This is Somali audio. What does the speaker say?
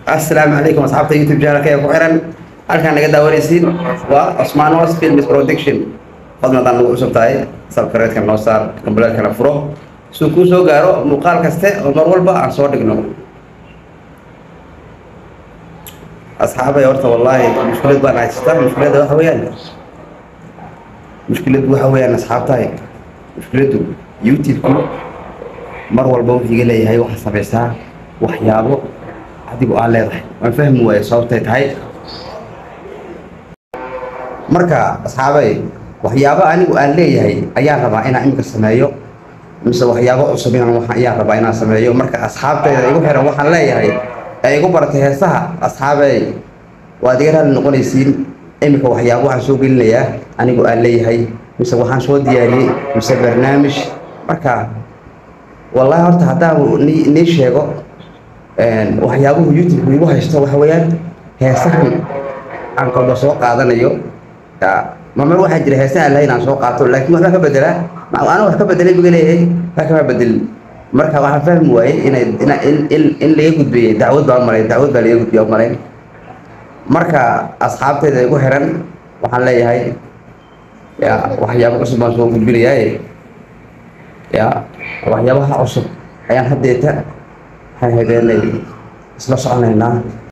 assalaamu calaykum asxaabta youtube channelka ee ku xiran halkaan naga daawanaysiin waa Osman Was Films Production fadlan haddaan nagu cusub tahay subscribe-ka noo saar kambalaalkana furo suu kuu soo gaaro muuqaal kaste oo mar walba aan soo dhigno asxaabay horta wallaahi mushkilad baan haysata mushkiladda waxa weeyaan mushkiladdu waxa weeyaan asxaabtahay mushkiladdu youtube-ku mar walba wuxuu iga leeyahay waxaa samaysaa waxyaabo adigu aan leedahay waan fahmi waaye sababtay tahay marka asxaabay waxyaabo anigu aan leeyahay ayaan rabaa inaan imika sameeyo mise waxyaabo cusub inaan waxaan ayaan rabaa inaan sameeyo marka asxaabtayda igu xiran waxaan leeyahay ee igu baratay heesaha asxaabey waad iga raali noqonaysiin imika waxyaabo waxaan soo gelinayaa anigu aan leeyahay mise waxaan soo diyaariyey mise barnaamij marka wallahi horta haddaan ni nii sheego waxyaabuhu youtube igu haysto waxa weeyaan heesahan aan kolba soo qaadanayo mamar waxaa jira heesa aan lahayn aan soo qaato laakiin waxbaa ka bedelaa ana wax ka bedelay biga leeyahay wax kama bedelin marka waxaan fahmi waayey inay ina in in in laga gudbiyey dacwad baa malayn dacwad baa laga gudbiya malayn marka asxaabteyda igu xiran waxaan leeyahay ya waxyaabo cusub baan soo gudbinayaaye ya waxyaabaha cusub ayaan haddeeta waxaan habeenay isla soconaynaa